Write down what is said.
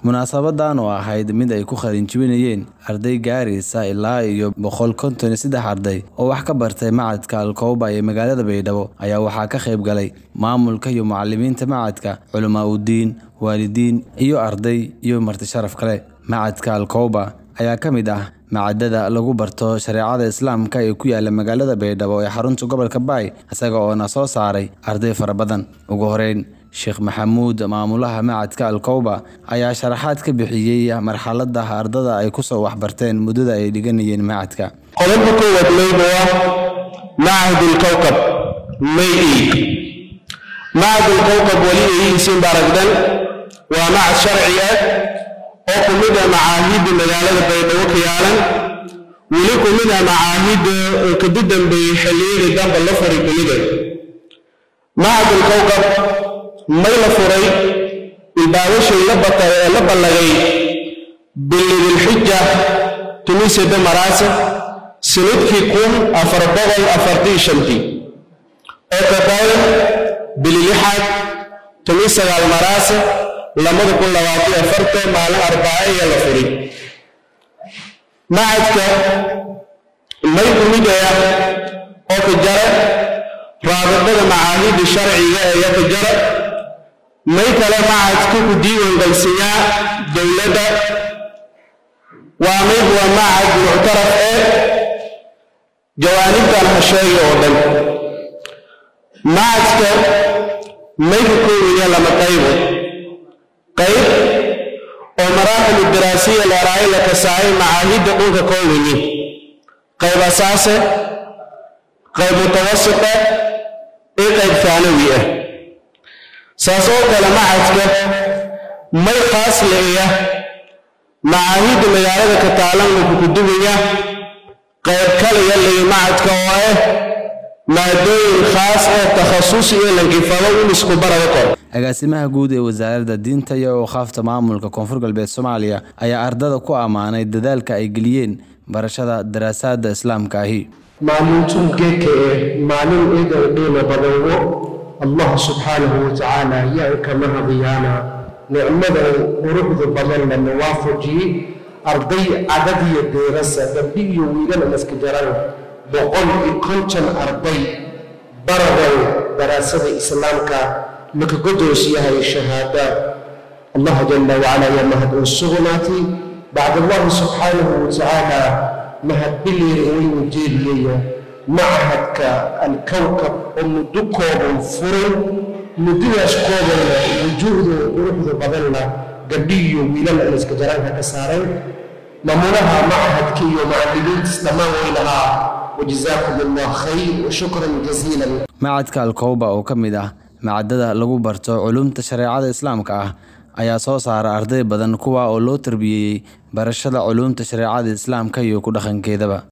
munaasabadan oo ahayd mid ay ku qalinjibinayeen arday gaaraysa ilaa iyo boqol konton iyo saddex arday oo wax ka bartay macadka alkooba ee magaalada baydhabo ayaa waxaa ka qayb galay maamulka iyo macalimiinta macadka culamaa udiin waalidiin iyo arday iyo marti sharaf kale macadka alkooba ayaa ka mid ah macadada lagu barto shareecada islaamka ee ku yaala magaalada baydhabo ee xarunta gobolka baay isaga oona soo saaray arday fara badan ugu horeyn sheekh maxamuud maamulaha macadka alkowba ayaa sharaxaad ka bixiyey marxalada ardada ay kusoo waxbarteen muddada ay dhiganayeen macadka qodobka koowaad mayba waa macahad alkowkab may iig macahad alkowkab weli eeyihiisiin baaragdan waa macad sharci ah oo ku mid ah macaahidda magaalada baydhabo ka yaalan weli ku mid ah macaahidda oo kadu dambeeyey xilliyadii damba la furi kumida macahad alkowkab may la furay ilbaabashii la batay ee la ballagay bilidilxija tumisada maraasa sanadkii kun afar boqol afartii shantii oo ka badan bililixaad tumi sagaal maraasa lamada kun labaatan afarta maalin arbaaca iyo la furay macadka may kumidaya oo ka jara raabadada macaahidda sharciga ee ka jara may kale macadka ku diiwaangalsiyaa dowladda waa mid waa macad muctaraf ee jawaanibtan ha sheegay oo dhan macadka may ka koobaya lama qaybo qayb oo maraaxilu diraasiya leeraayo la kasaayay macaahidda dhulka koowini qayb asaase qayb mutawasita iyo qayb faanawi ah saas oo kale macadka may khaas leeya macaahidda magaalada ka taalan wuxuu ku dugaya qayb kaliya leeya macadka oo ah maadooyin khaas ah takhasus iyo lankifado in isku barada kor agaasimaha guud ee wasaaradda diinta iyo awqaafta maamulka koonfur galbeed soomaaliya ayaa ardada ku ammaanay dadaalka ay geliyeen barashada daraasaadda islaamka ahi maalintuu geedka eh maalin idan qiimo badanwo allah subxaanahu watacaala yaa kama hadiyaana nicmada quruxda badanna na waafajiyey arday cadadiyo deerasa gabdhi iyo wiilana maska jaran boqol iyo konton arday baradan daraasada islaamka maka godoos yahay shahaada allah jala wacala yaa mahad uu sugnaatay bacd allahi subxaanahu watacaala mahad biliir inuu jeeliyaya machadka alkowkab oo muddo kooban furan muddadaas koobanna wujuuhda quruxda badanna gabdhi iyo wiilana inaska jaraanka ka saareen maamulaha machadka iyo macallimiintiis dhammaan way lahaa wajazaakum allah khayr washukran jaziilan macadka alkowba oo ka mid ah macadada lagu barto culumta shareecada islaamka ah ayaa soo saara arday badan kuwa oo loo tarbiyeeyey barashada culumta shareecada islaamka iyo ku dhaqankeedaba